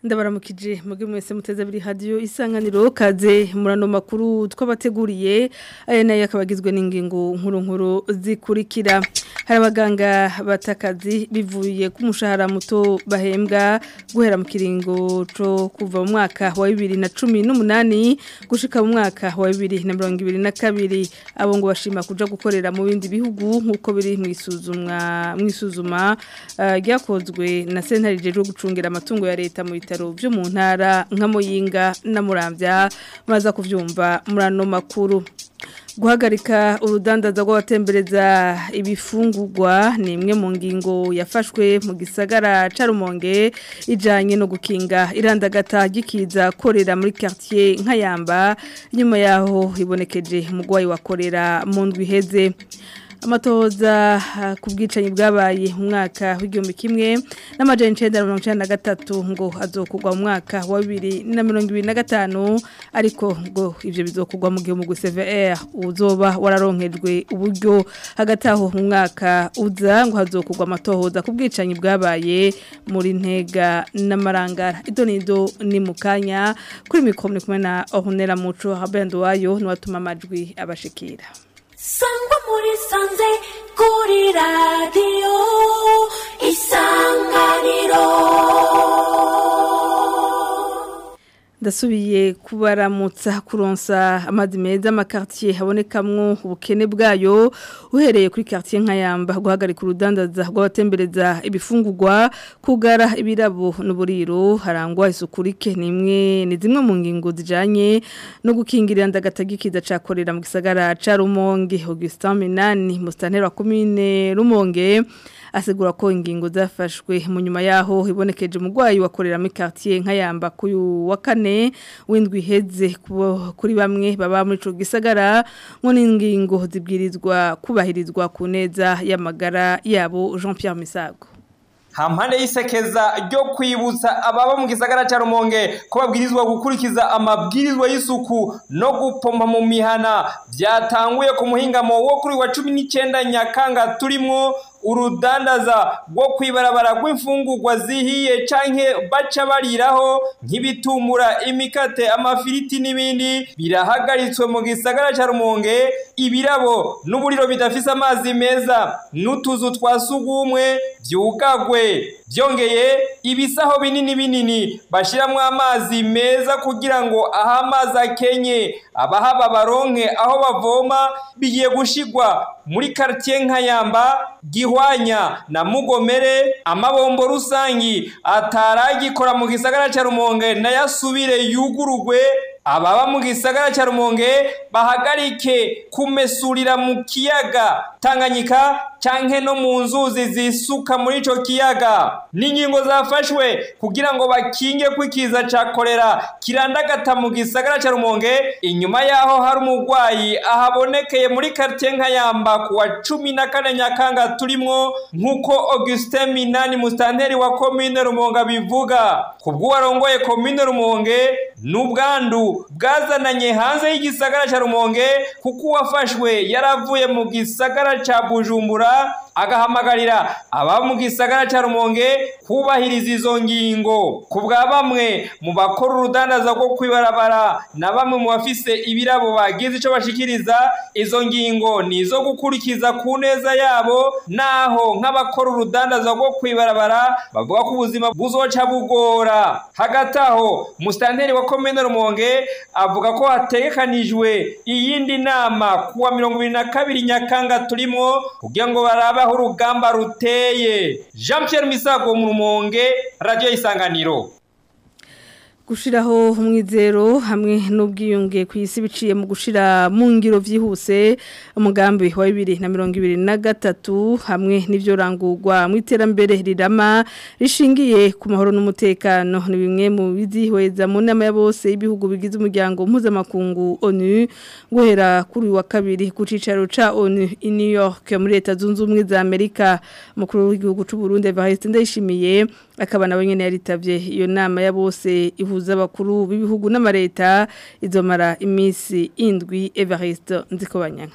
ndabaramukije muge mwese muteze abiri hadiyo isanganiro kaze murano makuru twabateguriye aya nayo akaba agizwe n'ingingo nkuru nkuru zikurikira hari abaganga batakazi bivuye ku mushahara muto bahembwa guhera mu kiringo cyo kuva mu mwaka wa bibiri na cumi n'umunani gushika mu mwaka wa bibiri na mirongo ibiri na kabiri abo ngo bashima kuja gukorera mu bindi bihugu nk'uko biri mu isuzumwa mu isuzuma ryakozwe na sentare ryo gucungira amatungo ya leta mu bitaro byo mu ntara nka muyinga na murambya maza kuvyumva murano makuru guhagarika urudandaza rw'abatembereza ibifungurwa ni imwe mu ngingo yafashwe mu gisagara ca Rumonge ijanye no gukinga irandagata gikiza korera muri quartier nkayamba nyuma yaho ibonekeje umugwayi wakorera mu ndwi heze amatoza ku bwicanyi bwabaye mu mwaka w'igihumbi kimwe n'amajana icenda na mirongo icenda na gatatu ngo azokugwa mu mwaka wa bibiri na mirongo ibiri na gatanu ariko ngo ivyo bizokugwa mu gihe umugwi CVR uzoba wararonkejwe uburyo hagati aho mu mwaka uza ngo hazokugwa amatohoza ku bwicanyi bwabaye muri ntega n'amarangara ido nido ni mu kanya kuri mikoro ni kumwe na Ornella Muco Habendo wayo niwatuma amajwi abashikira sangwa muri sanze kuri radiyo isanganiro ndasubiye kubaramutsa kuronsa amazi meza amakartier habonekamwo ubukene bwayo uhereye kuri quartier nkayamba guhagarika urudandaza rw'abatembereza ibifungurwa kugara ibirabo n'uburiro harangwa isuku rike nimwe ni zimwe mu ngingo zijanye no gukingirira ndagatagikiza cakorera mu gisagara ca Rumonge Augustin Minani mustantera wa commune Rumonge asigura ko ingingo zafashwe mu nyuma yaho ibonekeje umugwayi wakorera muri quartier nkayamba kuyu wa kane windwi heze kuri bamwe baba muri ico gisagara ngo n'ingingo zibwirizwa kubahirizwa ku neza y'amagara yabo Jean Pierre Misago hampande y'isekeza ryo kwibutsa ababa mu gisagara cya rumonge ko babwirizwa gukurikiza amabwirizwa y'isuku no gupompa mu mihana byatanguye ku muhingamo wo kuri wa cumi n'icyenda nyakanga turimo urudandaza rwo kwibarabara rw'imfungurwa zihiye canke baca bariraho nk'ibitumura imikate amafiriti n'ibindi birahagaritswe mu gisagara cya rumonge ibirabo n'uburiro bidafise amazi meza n'utuzu twa sugumwe byugagwe byongeye ibisaho binini binini bashyiramo amazi meza kugira ngo aho amazi akenye abahaba baronke aho bavoma bigiye gushigwa muri quartier nkayamba gihwanya na mugomere amabombo rusangi ataragikora mu gisagara cya rumonge nayasubire yugurugwe ababa mu gisagara cya rumonge bahagarike kumesurira mu kiyaga tanganyika canke no mu nzuzi zisuka muri ico kiyaga n'ingingo zafashwe kugira ngo bakinge kwikiza ca korera kirandagata mu gisagara ca rumonge inyuma yaho hari umurwayi ahabonekeye muri quartier nkayamba ku wa cumi na kane nyakanga turimwo nk'uko augustin minani mustanteri wa komine rumonge bivuga kubw'uwarongoye komine rumonge n'ubwandu bwazananye hanze y'igisagara ca rumonge kuko uwafashwe yaravuye mu gisagara ca bujumbura agahamagarira aba mu gisagara cya rumonge kubahiriza izo ngingo ku bwa bamwe mu bakora urudandaza rwo kwibarabara na bamwe mu bafise ibirabo bagize icyo bashikiriza izo ngingo ni izo gukurikiza ku neza yabo naho nk'abakora urudandaza rwo kwibarabara bavuga ko ubuzima buzoca bugora hagati aho musitanteri wa komine rumonge avuga ko hategekanijwe iyindi nama kuwa mirongo ibiri na kabiri nyakanga turimo kugira ngo barabe aho urugamba ruteye jean Pierre misago mu rumonge radiyo isanganiro gushiraho umwizero hamwe n'ubwiyunge ku isi biciye mu gushira mu ngiro vyihuse umugambi wa 2023 hamwe n'ivyo rangurwa mu iterambere rirama rishingiye ku mahoro n'umutekano ni bimwe mu bizihweza mu nama ya bose ibihugu bigize umuryango mpuzamakungu ONU guhera kuri wa kabiri ku cicaro ca ONU i New York muri leta zunze ubumwe za Amerika mukuru w'igihugu c'u Burundi Evariste Ndayishimiye akaba nawe nyene yaritavye iyo nama ya bose ihuza abakuru b'ibihugu n'amareta izomara iminsi indwi Evariste Nzikobanyanga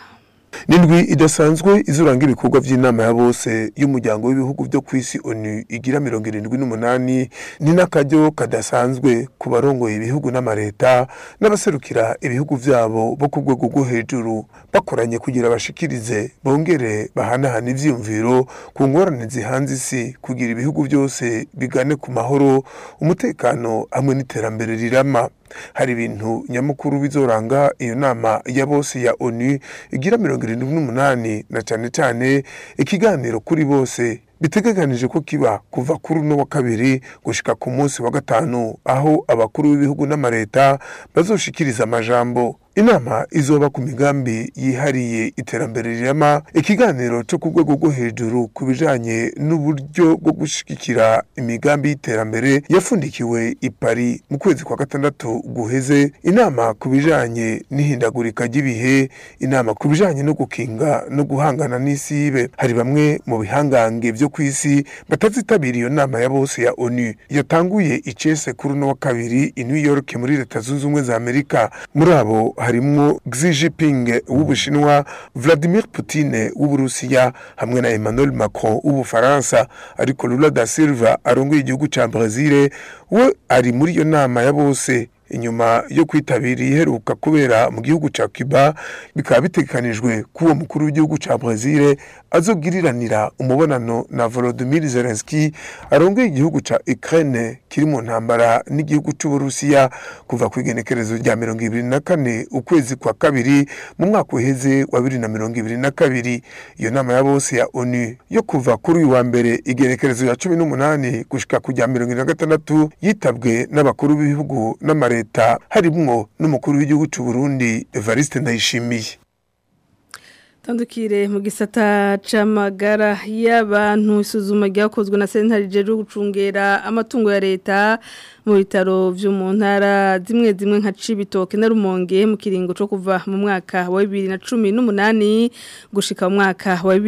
Nindwi idasanzwe izuranga ibikorwa vy'inama ya bose y'umuryango w'ibihugu byo kwisi ONU igira 78 ni nakaryo kadasanzwe ku barongoye ibihugu n'amareta n'abaserukira ibihugu vyabo bo ku rwego rwo hejuru bakoranye kugira bashikirize bongere bahanahana ivyiyumviro ku ngorane zihanze isi kugira ibihugu byose bigane ku mahoro umutekano hamwe n'iterambere rirama hari ibintu nyamukuru bizoranga iyo nama ya bose ya ONU igira mirongo irindwi n'umunani na cyane cyane ikiganiro kuri bose bitegekanije ko kiba kuva kuri uno wa kabiri gushika ku munsi wa gatanu aho abakuru b'ibihugu n'amareta bazoshikiriza amajambo inama izoba ku migambi yihariye iterambere rirama ikiganiro cyo ku rwego rwo hejuru ku bijanye n'uburyo bwo gushigikira imigambi y'iterambere yafundikiwe i Paris mu kwezi kwa gatandatu guheze inama ku bijanye n'ihindagurika ry'ibihe inama ku bijanye no gukinga no guhangana n'isibe hari bamwe mu bihangange byo kw'isi batazitabira iyo nama ya bose ya ONU yatanguye icese kuri uno wa kabiri i New York muri leta zunze ubumwe za Amerika muri abo harimwo Xi Jinping w'Ubushinwa Vladimir Putin w'Uburusiya hamwe na Emmanuel Macron w'Ubufaransa ariko Lula da Silva arongoye igihugu ca Brazil we ari muri iyo nama ya bose inyuma yo kwitabira iheruka kubera mu gihugu ca Cuba bikaba bitegekanijwe ko uwo mukuru w'igihugu ca Brazil azogiriranira umubonano na Volodymyr Zelensky arongoye igihugu ca Ukraine kiri mu ntambara n'igihugu c'Uburusiya kuva ku igenekerezo rya mirongo ibiri na kane ukwezi kwa kabiri mu mwaka uheze wa bibiri na mirongo ibiri na kabiri iyo nama ya bose ya ONU yo kuva kuri uyu wa mbere igenekerezo ya cumi n'umunani gushika ku rya mirongo ine na gatandatu yitabwe n'abakuru b'ibihugu n'amare leta harimwo n'umukuru w'igihugu cy'u Burundi Evariste Ndayishimiye tandukire mu gisata c'amagara y'abantu isuzuma ryakozwe na sentare jeje gucungera amatungo ya leta mu bitaro vyo mu ntara zimwe zimwe nka Cibitoke na Rumonge mu kiringo co kuva mu mwaka wa 2018 gushika mu mwaka wa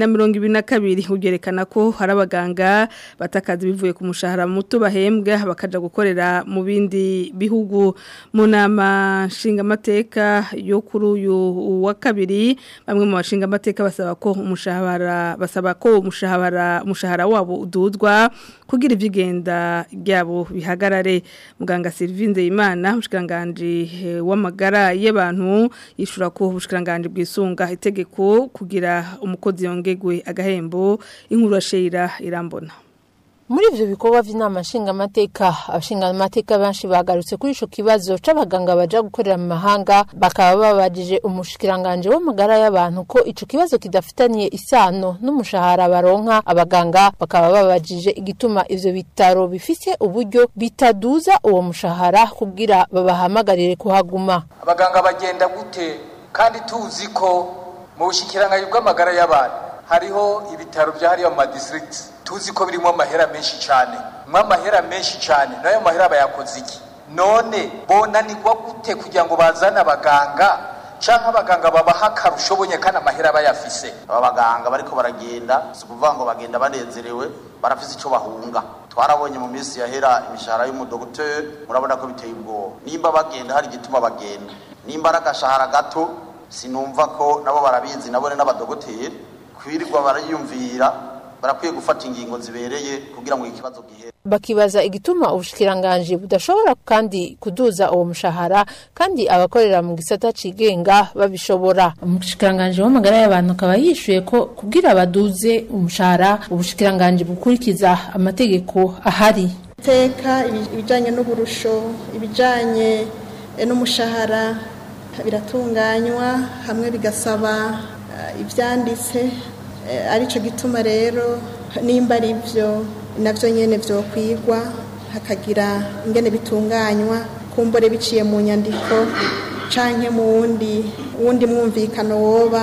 2022 ugerekana ko hari abaganga batakaza bivuye ku mushahara muto bahembwa bakaja gukorera mu bindi bihugu mu nama nshinga mateka yo kuri uyu wa kabiri bamwe mu bashinga amateka basaba ko umushahara basaba ko umushahara umushahara wabo ududwa kugira ivyigenda ryabo bihagarare muganga Sylvie Nzeyimana umushikanganje w'amagara y'abantu yishura ko ubushikanganje bwisunga itegeko kugira umukozi yongegwe agahembo inkuru ashira irambona muri ivyo bikorwa vy'inama nshingamateka abashingamateka benshi bagarutse kuri ico kibazo c'abaganga baja gukorera mu mahanga bakaba babajije umushikiranganje w'amagara y'abantu ko ico kibazo kidafitaniye isano n'umushahara baronka abaganga bakaba babajije igituma ivyo bitaro bifise uburyo bitaduza uwo mushahara kugira babahamagarire kuhaguma abaganga bagenda gute kandi tuzi ko mu bushikiranganje bw'amagara y'abantu hariho ibitaro vyahariwe mu madistricts tuzi ko birimo amahera menshi cyane mwa amahera menshi cyane nayo mahera bayakoze iki none bonanirwa gute kugira ngo bazane abaganga canke abaganga babaha akarusho bonye kandi amahera bayafise aba baganga bariko baragenda si ukuvuga ngo bagenda banezerewe barafise ico bahunga twarabonye mu minsi yahera imishahara y'umudogiteri murabona ko biteye ubwoba nimba bagenda hari igituma bagenda nimba ari agashahara gato sinumva ko nabo barabizi nabone n'abadogiteri kwirirwa barayumvira barakwiye gufata ingingo zibereye kugira ngo ikibazo gihere bakibaza igituma ubushikiranganje budashobora kandi kuduza uwo mushahara kandi abakorera mu gisata cigenga babishobora umushikiranganje w'amagara y'abantu akaba yishuye ko kugira baduze umushahara ubushikiranganje bukurikiza amategeko ahari teka ibijanye n'uburusho ibijanye n'umushahara biratunganywa hamwe bigasaba ibyanditse aricyo gituma rero nimba ari byo nabyo nyine byokwigwa hakagira ingene bitunganywa kumbure biciye mu nyandiko cyangwa mu wundi wundi mwumvikano woba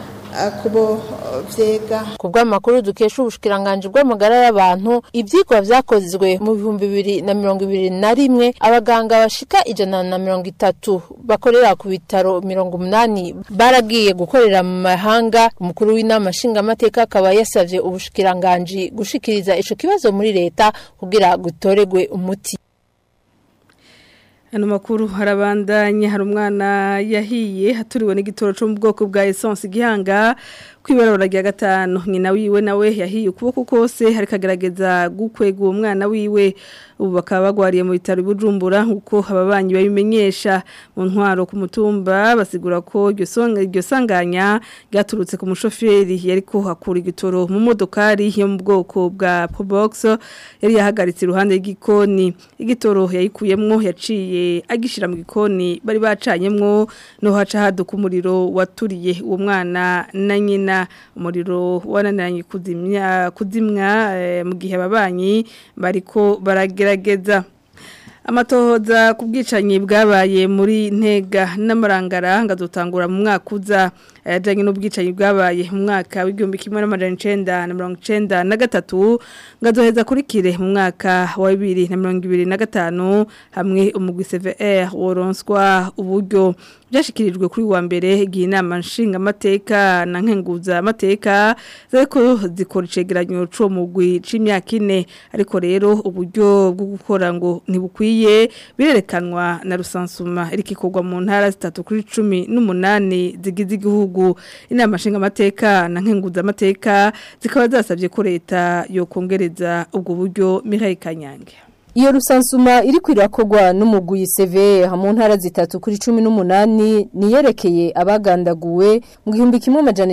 kubo vyega ku bw'amakuru dukesha ubushikiranganje bw'amagara y'abantu ivyigwa vyakozwe mu bihumbi bibiri na mirongo ibiri na rimwe abaganga bashika ijana na mirongo itatu bakorera ku bitaro mirongo umunani baragiye gukorera mu mahanga umukuru w'inama nshingamateka akaba yasavye ubushikiranganje gushikiriza ico kibazo muri leta kugira gutoregwe umuti Ano makuru harabandanya hari umwana yahiye haturiwe n'igitoro cyo mu bwoko bwa essence gihanga kwibarora rya gatanu nyina wiwe nawe yahiye ukuboko kose hari kagerageza gukwega uwo mwana wiwe ubu bakaba bagwariye mu bitaro bujumbura nkuko ababanyi babimenyesha mu ntwaro ku mutumba basigura ko iryo songa iryo sanganya ryaturutse ku mushoferi yariko hakura igitoro mu modokari yo mu bwoko bwa Probox yari yahagaritse iruhande y'igikoni igitoro yayikuyemwo yaciye agishira mu gikoni bari bacanyemwo no haca haduka umuriro waturiye uwo mwana na nyina umuriro wananiranye kuzimya kuzimwa eh, mu gihe ababanyi bariko baragerageza amatohoza ku bwicanyi bwabaye muri ntega n'amarangara ngazotangura mu mwaka uza ayajyanye n'ubwicanyi bwabaye mu mwaka w'igihumbi kimwe n'amajana icenda na mirongo icenda na gatatu ngazoheza kurikire mu mwaka wa bibiri na mirongo ibiri na gatanu hamwe umugwi CVR woronswa uburyo byashikirijwe kuri wa mbere igihe inama nshingamateka na nkenguza amateka zariko zikora icegeranyo c'uwo mugwi c'imyaka ine ariko rero uburyo bwo gukora ngo ntibukwiye birerekanwa na rusansuma irikikorwa mu ntara zitatu kuri cumi n'umunani zigize igihugu inama nshingamateka na nkenguza amateka zikaba zasabye ko leta yokongereza ubwo buryo Mihaye Kanyange Iyo rusansuma iri kwirakogwa n'umugwi CV mu ntara zitatu kuri 18 niyerekeye abagandaguwe mu gihumbi kimwe amajana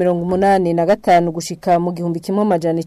985 gushika mu gihumbi kimwe amajana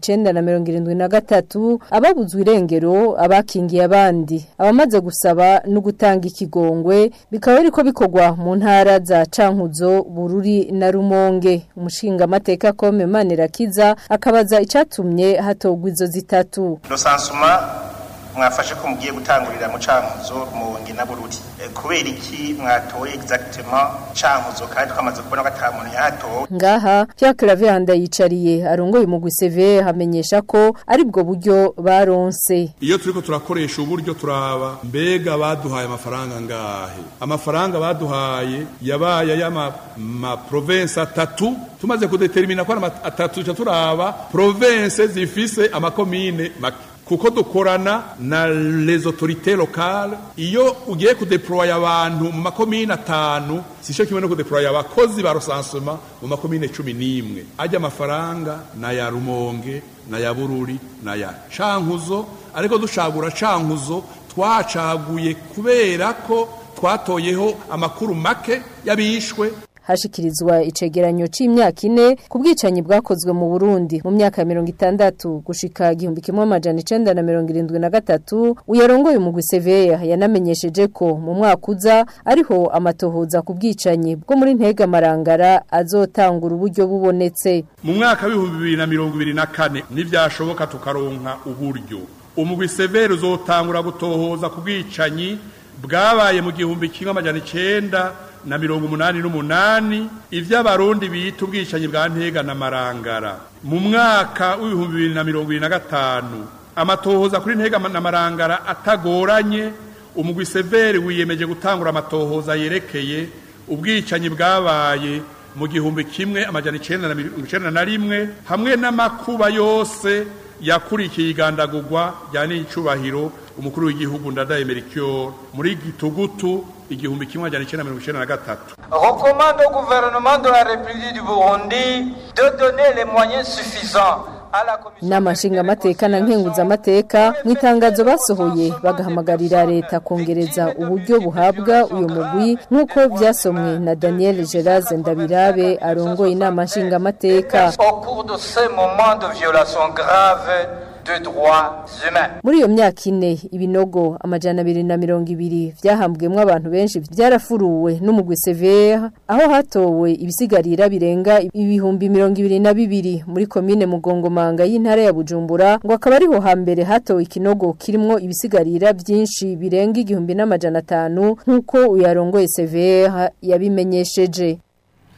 973 ababuzwe irengero abakingiye abandi abamaze gusaba no gutanga ikigongwe bikaba biriko bikogwa mu ntara za Cankuzo Bururi na Rumonge umushinga amateka kome Manirakiza akabaza icatumye hatogwa izo zitatu rusansuma mwafashe ko mugiye gutangurira mu cankuzo rumonge na bururi e, kubera iki mwatoye exactement cankuzo kandi twamaze kubona ko ata muntu yahatowe ngaha Pierre Claver yicariye arongoye umugwi CV hamenyesha ko ari bwo buryo baronse iyo turiko turakoresha uburyo turaba mbega baduhaye amafaranga ngahe amafaranga baduhaye yabaye y'ama ma province atatu tumaze kudetermina ko ari atatu tuca turaba province zifise amakomine make kuko dukorana na les autorités locales iyo ugiye kudeploya abantu mu makomine atanu sisho kimwe no kudeploya abakozi ba recensement mu makomine 11 ajya amafaranga na ya Rumonge na ya Bururi na ya Cankuzo ariko dushagura Cankuzo twacaguye kubera ko twatoyeho amakuru make yabishwe hashikirizwa icegeranyo c'imyaka ine ku bwicanyi bwakozwe mu Burundi mu myaka ya mirongo itandatu gushika igihumbi kimwe amajana icenda na mirongo irindwi na gatatu uyarongoye umugwi Seveya yanamenyesheje ko mu mwaka uza ariho amatohoza ku bwicanyi bwo muri Ntega Marangara azotangura uburyo bubonetse mu mwaka w'ibihumbi bibiri na mirongo ibiri na kane nivyashoboka tukaronka uburyo umugwi Seveya uzotangura gutohoza ku bwicanyi bwabaye mu gihumbi kimwe amajana icenda na mirongo umunani n'umunani ivy'abarundi bita ubwicanyi bwa ntega na marangara mu mwaka w'ibihumbi bibiri na mirongo ibiri na gatanu amatohoza kuri ntega na marangara atagoranye umugwi severi wiyemeje gutangura amatohoza yerekeye ubwicanyi bwabaye mu gihumbi kimwe amajana icenda na mirongo icenda na rimwe hamwe n'amakuba yose yakurikiye igandagurwa rya n'icubahiro umukuru w'igihugu ndadaye Melchior muri gitugutu igihumbi kimwe ajana icenda mirongo icenda na gatatu recommande au gouvernement de la République du Burundi de donner les moyens suffisants inama nshingamateka na nkenguzamateka mu itangazo basohoye bagahamagarira leta kongereza uburyo buhabwa uyu mugwi nk'uko byasomwe na daniel gerard ndabirabe arongoye inama nshingamateka au cours de ces moments de violation grave de droits humains. muri iyo myaka ine ibinogo amajana abiri na mirongo ibiri vyahambwemwo abantu benshi vyarafuruwe n'umugwi severe aho hatowe ibisigarira birenga ibihumbi mirongo ibiri na bibiri muri komine mugongomanga y'intara ya bujumbura ngo akaba ariho hambere hatowe ikinogo kirimwo ibisigarira vyinshi birenga igihumbi n'amajana atanu nk'uko uyarongoye severe yabimenyesheje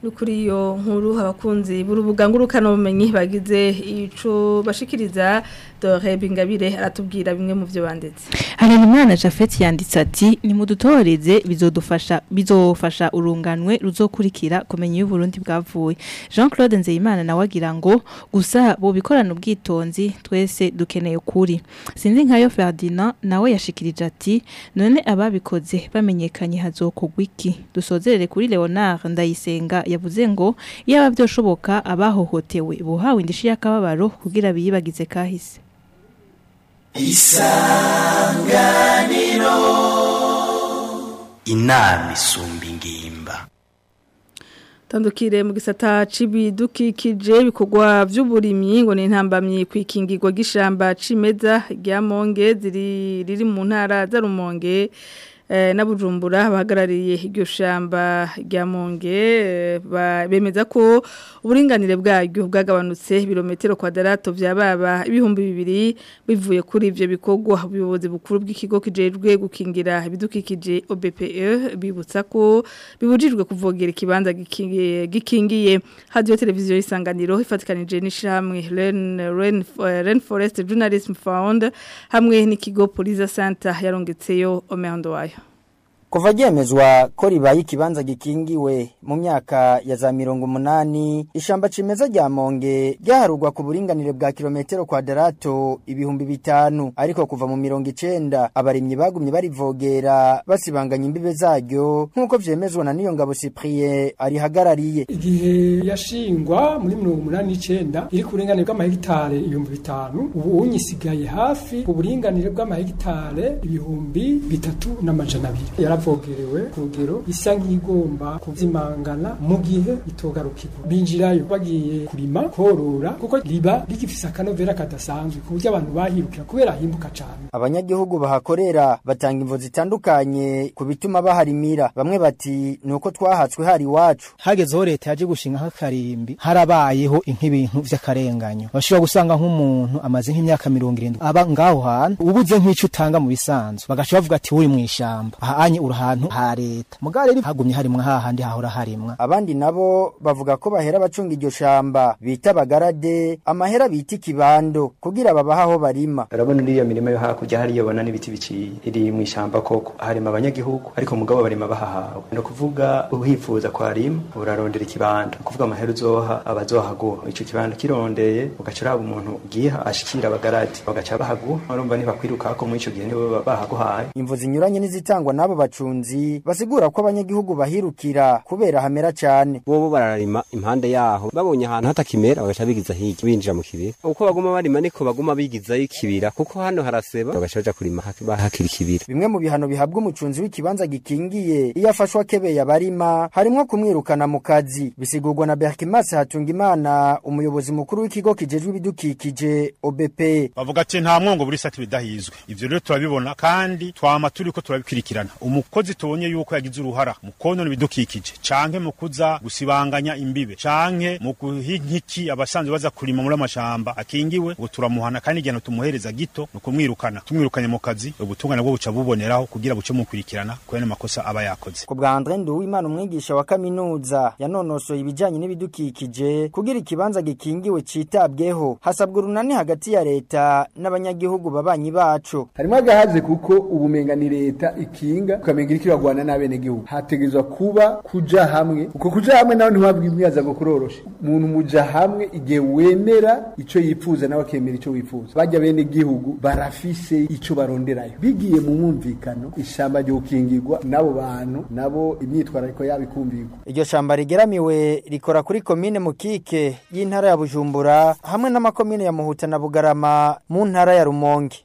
kuri iyo nkuru abakunzi b'urubuga ngurukanabumenyi bagize ico bashikiriza Dore Bingabire aratubwira bimwe mu byo banditse Harerimana Jafet yanditse ati nimudutoreze bizodufasha bizofasha urunganwe ruzokurikira kumenya iyo Burundi bwavuye Jean Claude Nzeyimana nawe agira ngo gusa bo bikorana ubwitonzi twese dukeneye kuri sinzi nkayo Ferdinand nawe yashikirije ati none ababikoze bamenyekanye hazokogwa iki dusozerere kuri Leonard Ndayisenga yavuze ngo yaba byoshoboka abahohotewe buhawe indishi y'akababaro kugira biyibagize kahise isanganiro inama isumba ingimba Tandukire mu gisata c'ibidukikije bikorwa vy'uburimyi ngo ni intambamye kwikingirwa gishamba cimeza rya Monge ziri riri mu ntara za Rumonge eh, na Bujumbura bahagarariye iryo shamba rya Monge eh, ba- bemeza ko uburinganire bwaryo bwagabanutse birometero kwadarato vyababa ibihumbi bibiri bivuye kuri ivyo bikorwa ubuyobozi bukuru bw'ikigo kijejwe gukingira ibidukikije OBPE bibutsa ko bibujijwe kuvogera ikibanza gikingiye gikingiye radio televiziyo isanganiro ifatikanije n'ishamwe Ren Ren Ren Forest Journalism Fund hamwe n'ikigo Police Center yarongetseyo Omehondo wayo Kuva ryemezwa ko ribaye ikibanza gikingiwe mu myaka ya za mirongo umunani ishamba cimeza rya Monge ryaharugwa ku buringanire bwa kilometero kwadarato ibihumbi bitanu ariko kuva mu mirongo icenda abarimyi bagumye barivogera basibanganya imbibe zaryo nk'uko vyemezwa na niyo ngabo Cyprien arihagarariye igihe yashingwa muri mirongo umunani n'icenda iri ku buringanire bw'amahegitare ibihumbi bitanu ubu unyisigaye hafi ku buringanire bw'amahegitare ibihumbi bitatu n'amajana abiri yaravogerewe ku rugero isa nk'igomba kuzimangana mu gihe itogarukirwa binjirayo bagiye kurima korora kuko riba rigifise akanovera kadasanzwe ku buryo abantu bahirukira kubera himbuka cane abanyagihugu bahakorera batanga imvo zitandukanye ku bituma baharimira bamwe bati nuko twahatswe hari iwacu hagezeho leta yaje gushinga nk'akarimbi harabayeho nk'ibintu vy'akarenganyo bashobora gusanga nk'umuntu amaze nk'imyaka mirongo irindwi aba ngaho hantu ubuze nk'ico utanga mu bisanzwe bagaca bavuga ati uri mw'ishamba ahanye uri ahantu ha leta mugabo rero hagumye harimwa hahandi hahora harimwa abandi nabo bavuga ko bahera bacunga iryo shamba bita bagarade amahera bita ikibando kugira babaha aho barima urabona iriya mirima yo hakurya hariya ubona n'ibiti biciye iri mu ishyamba koko harima abanyagihugu ariko mugabo barima bahahawe ni ukuvuga uhifuza kwarima urarondera ikibanda kuvuga amahera uzoha abazohaguha ico kibanda kirondeye ugaca uraba umuntu ugiha ashikira abagaradi bagaca bahaguha urumva ntibakwirukako muri ico gihe nibo bahaguhaye imvo zinyuranye n'izitangwa n'abo bacunzi basigura ko abanyagihugu bahirukira kubera hamera cane bobo bararima impande yaho babonye ahantu hatakimera bagaca bigiza hirya binjira mu kibira uko baguma barima niko baguma bigizayo ikibira kuko hano haraseba bagaca baja kurima bahakira ikibira bimwe mu bihano bihabwa umucunzi w'ikibanza gikingiye iyo afashwa akebeye abarima harimwo kumwirukana mu kazi bisigurwa na Berkimas Hatungimana umuyobozi mukuru w'ikigo kijejwe ibidukikije OBP bavuga ati nta mwongo buri sati bidahizwe ivyo rero turabibona kandi twama turiko turabikurikirana umukozi tubonye yuko yagize uruhara mu konona ibidukikije canke mu kuza gusibanganya imbibe canke mu guhinkiki abasanzwe baza kurima muri amashamba akingiwe ubu turamuhana kandi igihano tumuhereza gito ni ukumwirukana tumwirukanye mu kazi ubutungane bwo buca buboneraho kugira buce mukurikirana kubera amakosa aba yakoze ku bwa Andre Nduwimana umwigisha wa kaminuza yanonosoye ibijanye n'ibidukikije kugira ikibanza gikingiwe citabweho hasabwa urunani hagati ya leta n'abanyagihugu babanyi bacu harimo agahaze kuko ubumenga ni leta ikinga ukamenga iriko iragwana n'abenegihugu hategerezwa kuba kuja hamwe uko kuja hamwe nawe ntiwabwira imyaza ngo kuroroshe umuntu muja hamwe igihe wemera ico yifuza nawe akemera ico wifuza bajya bene gihugu barafise ico baronderayo bigiye mu mwumvikano ishamba ryo gukingirwa n'abo bantu nabo imyitwarariko yabo ikumvirwa iryo shamba rigeramiwe rikora kuri komine mukike y'intara ya bujumbura hamwe n'amakomine ya muhuta na bugarama mu ntara ya rumonge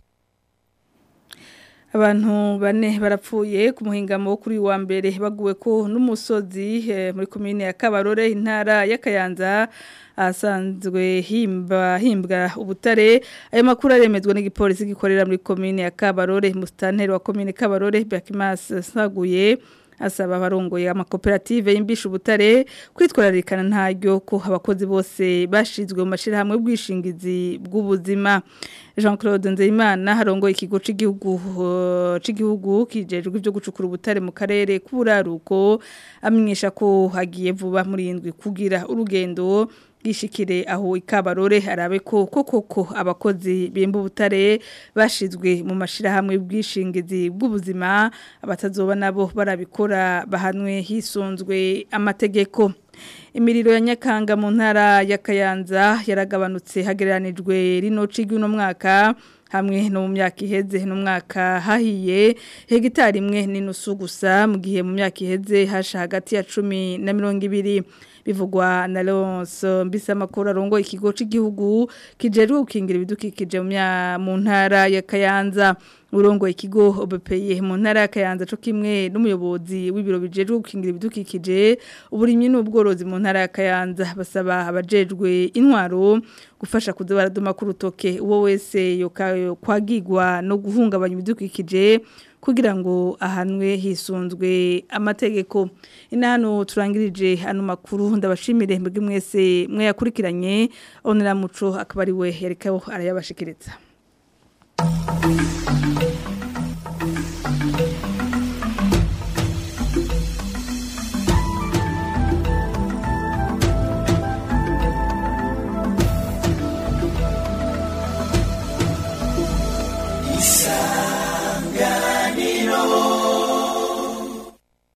abantu bane barapfuye ku muhingamo wo kuri wa mbere baguwe ko n'umusozi muri komine ya kabarore intara y'akayanza asanzwe himba himbwa ubutare ayo makuru aremezwa n'igipolisi gikorera muri komine ya kabarore musitanteri wa komine kabarore Bekimas Saguye asaba abarongoye amakoperative y'imbisha ubutare kwitwararikana ntaryo ko abakozi bose bashizwe mu mashirahamwe bwishingizi bw'ubuzima Jean Claude Nzeyimana harongoye ikigo c'igihugu uh, c'igihugu kijejwe ivyo gucukura ubutare mu karere k'uburaruko amenyesha ko hagiye vuba muri indwi kugira urugendo gishikire aho ikabarore arabe ko koko ko abakozi bimba ubutare bashizwe mu mashirahamwe bwishingizi bw'ubuzima abatazoba nabo barabikora bahanwe hisunzwe amategeko imiriro ya nyakanga mu ntara ya Kayanza yaragabanutse hagereranijwe rino cigi uno mwaka hamwe no mu myaka iheze no mwaka hahiye hegitari imwe n'inusu gusa mu gihe mu myaka iheze hasha hagati ya 10 na 20 bivugwa na Leonce mbisa makuru arongo ikigo c'igihugu kijerwe gukingira ibidukikije mu ntara ya Kayanza urongo ikigo OBPE mu ntara ya Kayanza co kimwe n'umuyobozi w'ibiro bijejwe gukingira ibidukikije uburimyi n'ubworozi mu ntara ya Kayanza basaba abajejwe intwaro gufasha kuza baraduma ku rutoke uwo wese kwagigwa no guhungabanya ibidukikije kugira ngo ahanwe hisunzwe amategeko inano turangirije hano makuru ndabashimire mbwe mwese mwe yakurikiranye onera muco akaba ari we yarekaho arayabashikiriza